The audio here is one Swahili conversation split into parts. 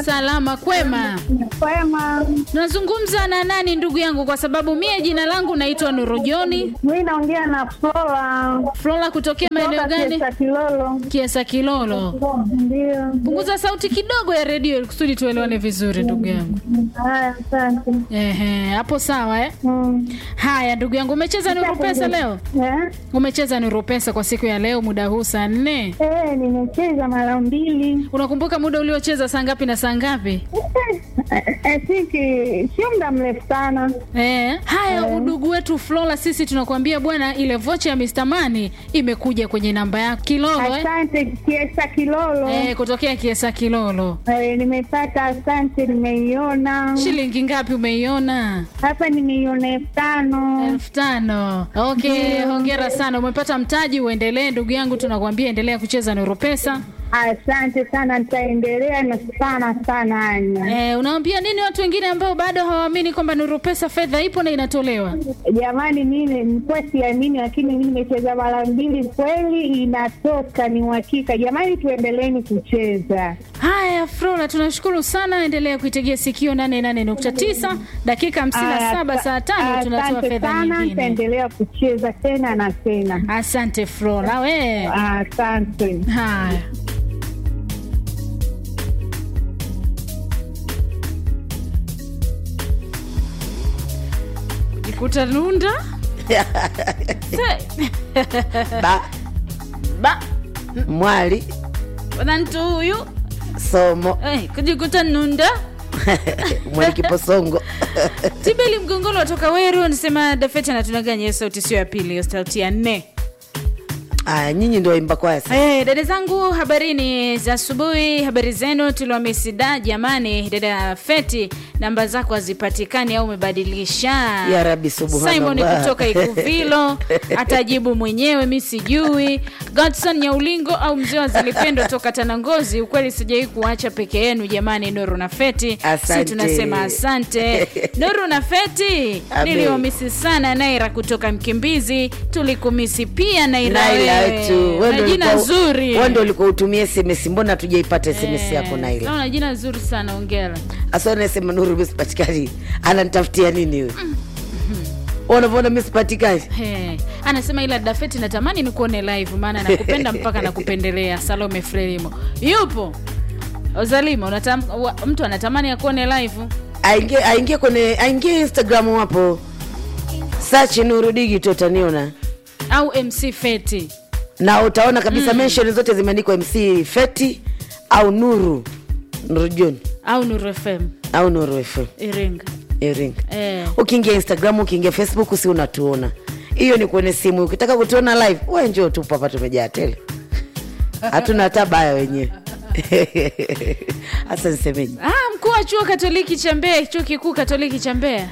Salama kwema. Kwema, Tunazungumza na nani ndugu yangu? Kwa sababu mie jina langu naitwa Nurujoni mi naongea na Flora Flora, kutokea maeneo kutoka gani? Kiesa Kilolo. Kiesa Kilolo. Ndio. Punguza sauti kidogo ya redio ili kusudi tuelewane vizuri ndugu yangu. Haya, asante. Ehe, hapo sawa eh? Mm. Haya ndugu yangu, umecheza Nuru Pesa leo? Eh? Umecheza Nuru Pesa kwa siku ya leo muda huu saa nne. Eh, nimecheza mara mbili. Unakumbuka muda uliocheza saa ngapi na saa ngapi? Eh, eh, siki sio muda mrefu sana. Eh, haya udugu wetu Flora, sisi tunakuambia bwana, ile vocha ya Mr. Money imekuja kwenye namba yako Kilolo eh? Asante Kiesa Kilolo. Eh, kutokea Kiesa Kilolo. Eh, nimepata, asante, nimeiona Shilingi ngapi umeiona? hapa, nimeiona elfu tano. elfu tano. Okay, hongera sana, umepata mtaji. Uendelee ndugu yangu, tunakuambia endelea kucheza Nuru Pesa. Asante sana, nitaendelea na sana sana Anya. Eh, unaambia nini watu wengine ambao bado hawaamini kwamba Nuru Pesa fedha ipo na inatolewa? Jamani, mimi nilikuwa siamini, lakini mimi nimecheza mara mbili, kweli inatoka, ni uhakika. Jamani, tuendeleeni kucheza. Haya, Flora, tunashukuru sana. Endelea kuitegea sikio 88.9 dakika 57 saa tano tunatoa Asante fedha sana, nyingine. nitaendelea kucheza tena na tena. Asante Flora, we. Asante. Haya. Jikuta nunda Se- ba ba mwali bwana mtu huyu somo eh, kujikuta nunda mwali kiposongo tibeli mgongolo watoka weru anasema dafeti anatudanganya hiyo sauti sio ya pili hiyo sauti ya nne aya nyinyi ndio waimba kwaya sasa Hey, dada zangu habarini za asubuhi habari zenu tuliwamesida jamani dada feti namba zako hazipatikani au umebadilisha Ya Rabbi, subhanallah. simon kutoka ikuvilo atajibu mwenyewe mi sijui godson nyaulingo au mzee wa zilipendo toka tanangozi ukweli sijawai kuacha peke yenu jamani noru na feti si Asante. tunasema asante noru na feti Amen. niliwamisi sana naira kutoka mkimbizi tulikumisi pia naira naila wewe. tu Una jina zuri wendo ulikuwa utumia sms mbona tujaipata sms yako naila Una jina zuri sana ongera. asa nasema nuru misipatikani ananitafutia nini huyu unavyoona misipatikani He. Anasema ila Dafeti natamani nikuone live maana nakupenda mpaka nakupendelea. Salome Frelimo. Yupo. Ozalima unatam, wa, mtu anatamani akuone live. aingie aingie kwenye aingie instagram hapo search nuru digital utaniona Au MC Feti. na utaona kabisa mm. mention zote zimeandikwa mc feti au nuru nuru john Au Nuru FM au nuru fm Iringa. iringa Eh. ukiingia instagram ukiingia facebook si unatuona hiyo ni kwenye simu ukitaka kutuona live we njoo tu hapa tumejaa tele hatuna hata baya wenyewe hasa nisemeji Ah, mkuu wa chuo Katoliki cha Mbeya, chuo kikuu Katoliki cha Mbeya.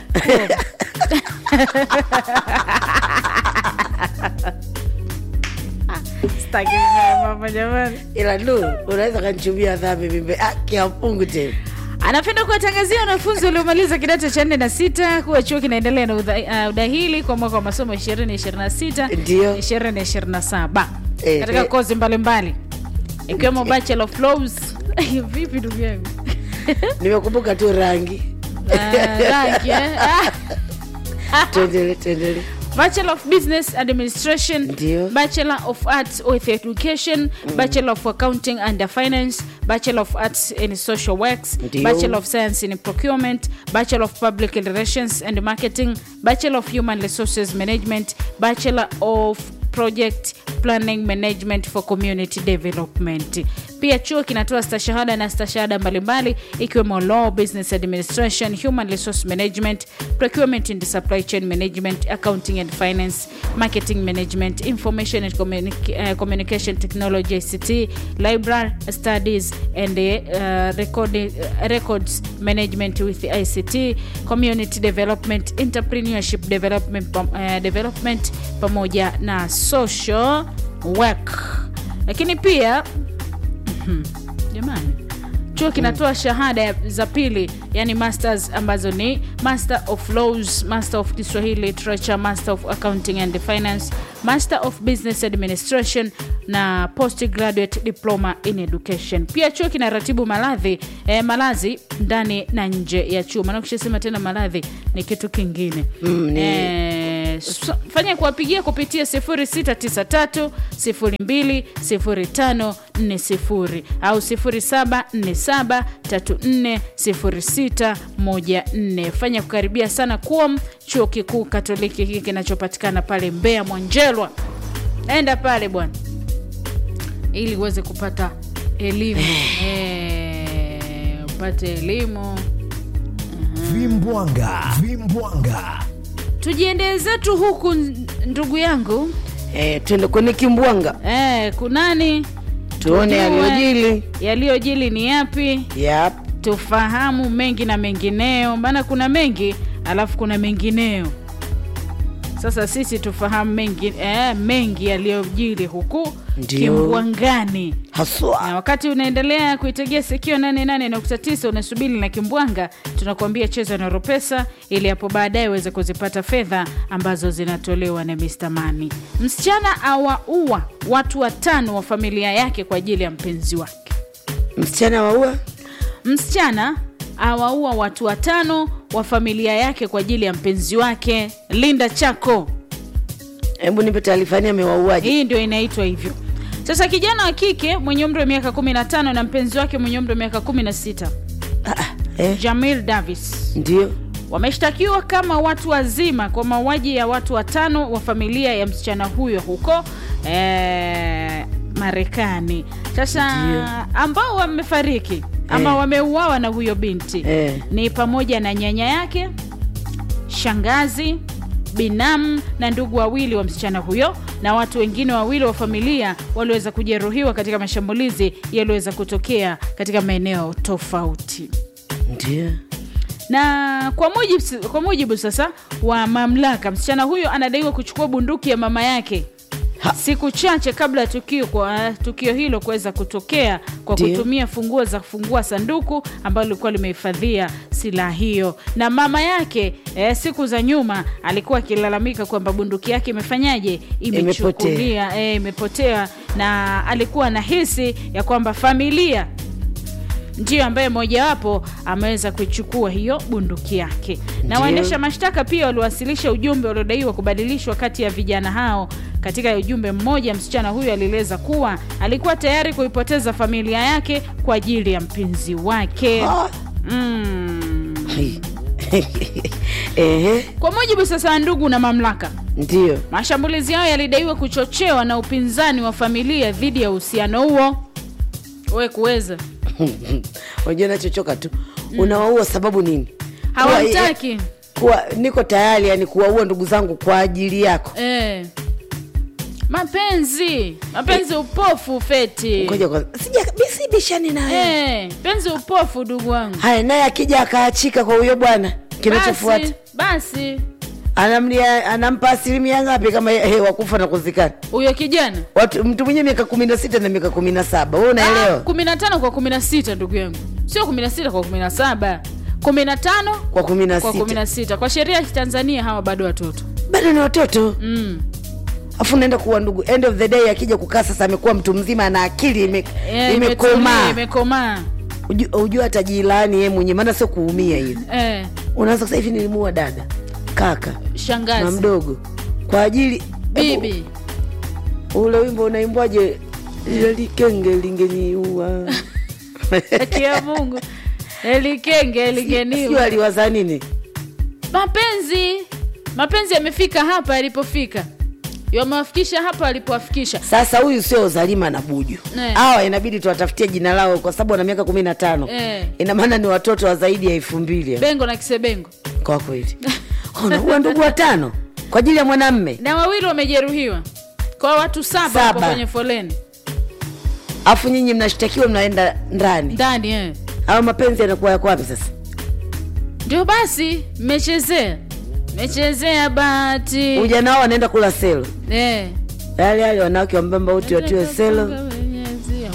Sitaki mama jamani. ila nuru unaweza kanichumia dhambi mimbe ah, kiapungu tena anapenda kuwatangazia wanafunzi waliomaliza kidato cha nne na sita kuwa chuo kinaendelea na udha- uh, udahili kwa mwaka wa masomo 2026 Ndio. 2027 Eh, katika eh. kozi mbalimbali ikiwemo bachelor of laws vipi ndugu yangu nimekumbuka tu rangi Ah, rangi eh? Ah. tuendele tuendele Bachelor of Business Administration, Ndio. Bachelor of Arts with Education, Bachelor of Accounting and Finance, Bachelor of Arts in Social Works, Ndio. Bachelor of Science in Procurement, Bachelor of Public Relations and Marketing, Bachelor of Human Resources Management, Bachelor of Project Planning Management for Community Development. Pia chuo kinatoa stashahada na stashahada mbalimbali ikiwemo Law, Business Administration, Human Resource Management, Procurement and Supply Chain Management, Accounting and Finance, Marketing Management, Information and Communic- uh, Communication Technology ICT, Library Studies and uh, record, uh, Records Management with ICT, Community Development, Entrepreneurship Development, pam- uh, Development pamoja na Social Work. Lakini pia jamani chuo kinatoa shahada ya- za pili yani masters ambazo ni master of laws master of kiswahili literature master of accounting and finance master of business administration na postgraduate diploma in education pia chuo kinaratibu maladhi eh, malazi ndani na nje ya chuo maana ukishasema tena maladhi ni kitu kingine Mm, ni- eh, so, fanya kuwapigia kupitia 0693 02 0540 au 0747 34 0614 fanya kukaribia sana kuom chuo kikuu katoliki hiki kinachopatikana pale mbea mwanjelwa enda pale bwana ili uweze kupata elimu eh, upate elimu vimbwanga vimbwanga tujiendee zetu huku n- ndugu yangu eh, twende kwenye kimbwanga eh, kunani tuone Tujue yaliyojili yaliyojili ni yapi yap tufahamu mengi na mengineo maana kuna mengi alafu kuna mengineo sasa sisi tufahamu mengi, eh, mengi yaliyojili huku Ndio. kimbwangani na haswa wakati unaendelea kuitegea sikio 88.9 unasubiri na kimbwanga tunakuambia cheza na ropesa ili hapo baadaye uweze kuzipata fedha ambazo zinatolewa na Mr. Mani. Msichana awaua watu watano wa familia yake kwa ajili ya mpenzi wake. msichana waua Msichana awaua watu watano wa familia yake kwa ajili ya mpenzi wake. Linda Chako, hebu nipe taarifa ni amewauaji hii ndio inaitwa hivyo. Sasa kijana wa kike mwenye umri wa miaka 15 na mpenzi wake mwenye umri wa miaka 16 eh, Jamil Davis ndio wameshtakiwa kama watu wazima kwa mauaji ya watu watano wa familia ya msichana huyo huko eh, Marekani. Sasa Ndio. ambao wamefariki ama Eh. wameuawa na huyo binti Eh. ni pamoja na nyanya yake, shangazi, binamu na ndugu wawili wa msichana huyo na watu wengine wawili wa familia waliweza kujeruhiwa katika mashambulizi yaliyoweza kutokea katika maeneo tofauti ndio na kwa mujibu, kwa mujibu sasa wa mamlaka msichana huyo anadaiwa kuchukua bunduki ya mama yake Ha. siku chache kabla ya tukio, kwa, tukio hilo kuweza kutokea kwa Ndio. kutumia funguo za kufungua sanduku ambalo lilikuwa limehifadhia silaha hiyo na mama yake eh, siku za nyuma alikuwa akilalamika kwamba bunduki yake imefanyaje imechukulia eh, imepotea na alikuwa anahisi ya kwamba familia ndiyo ambaye mojawapo ameweza kuichukua hiyo bunduki yake na Ndiyo. waendesha mashtaka pia waliwasilisha ujumbe uliodaiwa kubadilishwa kati ya vijana hao katika ujumbe mmoja msichana huyo alieleza kuwa alikuwa tayari kuipoteza familia yake kwa ajili ya mpenzi wake Ah. mm. Ehe, kwa mujibu sasa wa ndugu na mamlaka ndio mashambulizi hayo yalidaiwa kuchochewa na upinzani wa familia dhidi ya uhusiano huo we kuweza unajua nachochoka tu unawaua sababu nini hawamtaki kuwa, kuwa niko tayari yani kuwaua ndugu zangu kwa ajili yako Eh. Mapenzi, mapenzi upofu feti. ngoja kwanza sija si bishani naye Eh, penzi upofu ndugu wangu. haya naye akija akaachika kwa huyo bwana kinachofuata Basi, basi anamlia anampa asilimia ngapi kama he, wakufa na kuzikana huyo kijana watu mtu mwenye miaka kumi na sita na miaka kumi na saba we Ah, unaelewa kumi na tano kwa kumi na sita ndugu yangu, sio kumi na sita kwa kumi na saba kumi na tano kwa kumi na kwa kumi sita na sita kwa sheria ya Tanzania hawa bado watoto bado ni watoto mm. afu naenda kuwa ndugu end of the day akija kukaa sasa amekuwa mtu mzima ana akili ime, Eh, imekomaa imetulia, imekomaa Uju- ujua hata jilaani yeye mwenyewe maana sio kuumia hiyo eh, unaanza kusema hivi nilimuua dada kaka na shangazi mdogo kwa ajili bibi Ebu, ule wimbo unaimbwaje likenge lingeniua haki ya Mungu elikenge sio eligeniwa aliwaza nini mapenzi mapenzi yamefika hapa yalipofika yamewafikisha hapa alipowafikisha sasa huyu sio uzalima na buju Eh. hawa inabidi tuwatafutie jina lao kwa sababu wana miaka kumi na tano Eh. ina maana ni watoto wa zaidi ya elfu mbili bengo na kisebengo kwa kweli unaua ndugu watano kwa ajili ya mwanamme na wawili wamejeruhiwa kwa watu saba Saba. wako kwenye foleni afu nyinyi mnashtakiwa mnaenda ndani ndani eh. au mapenzi yanakuwa yako wapi sasa ndio basi mmechezea mmechezea bahati ujana wao wanaenda kula selo eh. yale yale wanawake wambamba wote watiwe selo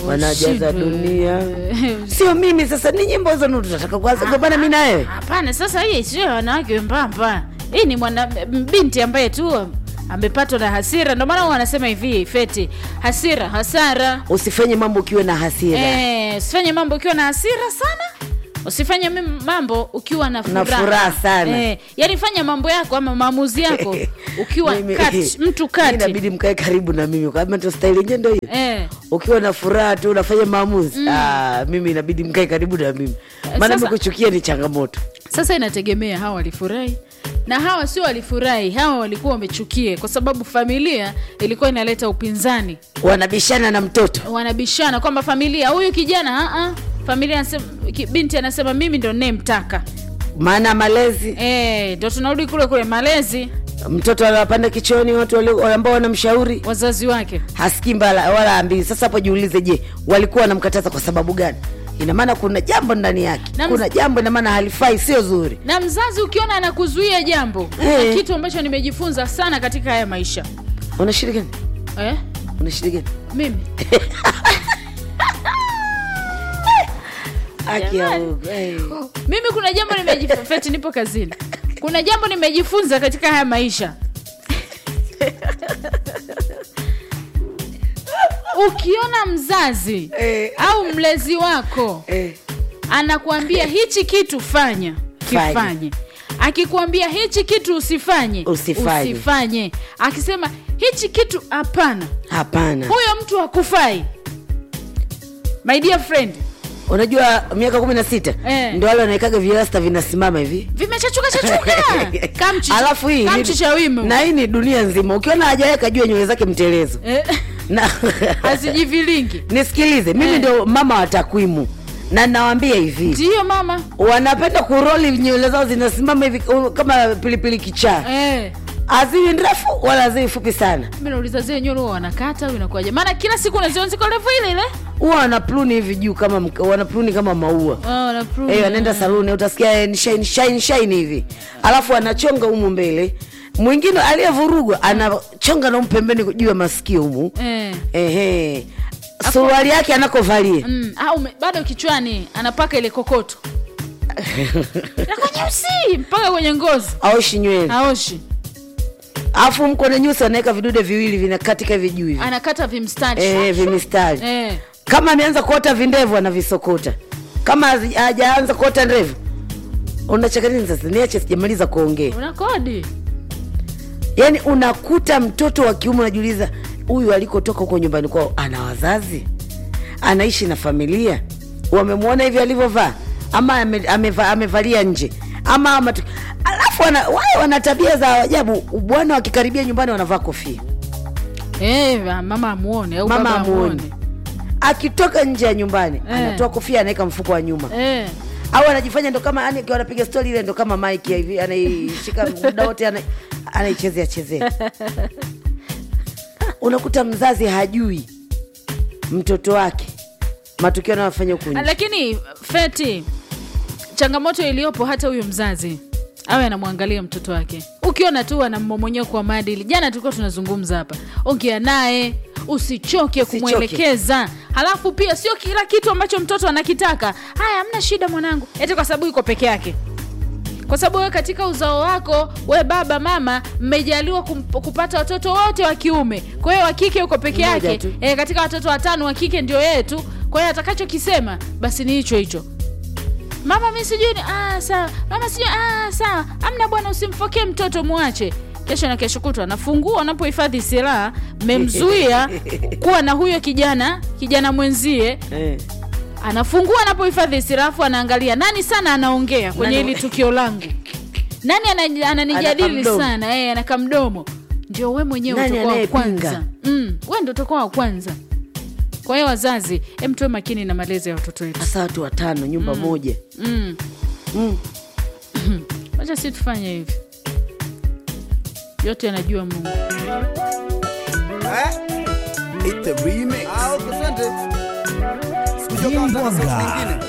wanajaza Ushindwe. dunia sio mimi sasa ni nyimbo hizo ndo tunataka kuanza kugombana mi na wewe hapana sasa hii sio ya wanawake wembamba hii ni mwana binti ambaye tu amepatwa na hasira ndio maana huwa wanasema hivi feti hasira hasara usifanye mambo ukiwe na hasira Eh, usifanye mambo ukiwa na hasira sana usifanye mim- mambo ukiwa na Na furaha, furaha sana. eh, yani fanya mambo yako ama maamuzi yako ukiwa Mimi- kati, mtu Mimi kati inabidi mkae karibu na mimi kama ndo staili yenyewe ndo hiyo eh, ukiwa na furaha tu unafanya maamuzi ah, mimi inabidi mkae karibu na mimi maana sasa- mikuchukia ni changamoto sasa inategemea hawa walifurahi na hawa sio walifurahi hawa walikuwa wamechukie kwa sababu familia ilikuwa inaleta upinzani wanabishana na mtoto wanabishana kwamba familia huyu kijana uh-uh. familia anasema, ki- binti anasema mimi ndo nayemtaka maana malezi Eh, ndo tunarudi kule kule malezi mtoto anapanda kichoni watu wali- ambao wanamshauri wazazi wake hasikii mbala wala ambii sasa hapo jiulize je walikuwa wanamkataza kwa sababu gani ina maana kuna jambo ndani yake Na kuna jambo ina maana halifai sio zuri na mzazi ukiona anakuzuia jambo Eh. na kitu ambacho nimejifunza sana katika haya maisha unashiriki gani eh? unashiriki gani mimi Haki ya Jamani. Mungu, eh. mimi kuna jambo nimejifunza feti nipo kazini kuna jambo nimejifunza katika haya maisha ukiona mzazi Eh. au mlezi wako Eh. anakuambia hichi kitu fanya Fanya. kifanye akikwambia hichi kitu usifanye Usifanye. usifanye akisema hichi kitu hapana hapana huyo mtu hakufai my dear friend unajua miaka kumi na sita Eh. ndo wale wanaekaga virasta vinasimama hivi vimechachuka chachuka Kamchi- alafu hii kamchi ni- cha wimo na hii ni dunia nzima ukiona hajaweka juu ya nywele zake mtelezo Eh, na hazijivilingi nisikilize mimi Eh. ndio mama wa takwimu na nawambia hivi ndiyo mama wanapenda kuroli nywele zao zinasimama hivi uh, kama pilipili kichaa eh. haziwi ndefu wala haziwi fupi sana mi nauliza zile nywele huwa wanakata au inakuwaje maana kila siku unaziona ziko refu ile ile huwa wanapluni hivi juu kama mk- wanapluni kama maua oh, na prune. Eh, wanaenda saluni utasikia eh, ni shine, shine, shine hivi alafu anachonga humu mbele mwingine aliyevurugwa anachonga na humu pembeni juu ya masikio humu eh. ehe suruali yake anakovalia mm. au me- bado kichwani anapaka ile kokoto Inakuwa nyeusi mpaka kwenye ngozi aoshi nywele aoshi alafu mkone nyusi anaweka vidude viwili vinakatika hivi juu hivi anakata vimstari eh, vimistari eh. kama ameanza kuota vindevu anavisokota kama hazi- hajaanza kuota ndevu unacheka nini sasa niache sijamaliza kuongea una kodi yaani unakuta mtoto wa kiume unajiuliza huyu alikotoka huko nyumbani kwao ana wazazi anaishi na familia wamemwona hivi alivyovaa ama ame, ameva, amevalia nje ama ama tu- alafu wana, wale wana tabia za ajabu bwana wakikaribia nyumbani wanavaa kofia eh, mama amuone au mama baba amuone akitoka nje ya nyumbani Eh. anatoa kofia anaweka mfuko wa nyuma eh. au anajifanya ndo kama yani akiwa anapiga stori ile ndo kama mike hivi anaishika muda wote ana- anaichezea chezea unakuta mzazi hajui mtoto wake matukio anayofanya huku nje lakini feti changamoto iliyopo hata huyo mzazi awe anamwangalia mtoto wake ukiona tu ana mmomonyoko wa maadili jana tulikuwa tunazungumza hapa ongea naye usichoke Usichoke. kumwelekeza halafu pia sio kila kitu ambacho mtoto anakitaka haya hamna shida mwanangu eti kwa sababu yuko peke yake kwa sababu wewe katika uzao wako we baba mama mmejaliwa kum- kupata watoto wote wa kiume kwa hiyo wa kike uko peke Mmoja yake tu. e, katika watoto watano wa kike ndio yeye tu kwa hiyo atakachokisema basi ni hicho hicho mama mi sijui ni- ah, sawa mama sijui ah, sawa amna bwana usimfokee mtoto mwache kesho na kesho kutwa anafungua anapohifadhi silaha mmemzuia kuwa na huyo kijana kijana mwenzie eh. anafungua anapohifadhi silaha afu anaangalia nani sana anaongea kwenye Nani- hili tukio langu nani ana- ananijadili Anakamdomo. sana eh, anakamdomo ndio we mwenyewe Nani utakuwa wa anayepinga? kwanza mm, we ndo utakuwa wa kwanza kwa hiyo wazazi em tuwe makini na malezi ya watoto wetu hasa watu watano nyumba moja mm. mm. wacha si tufanye hivi yote anajua mungu It's the remix. Ah, okay, asante. Sikuja Hii kwanza na sauti Mwanga. nyingine.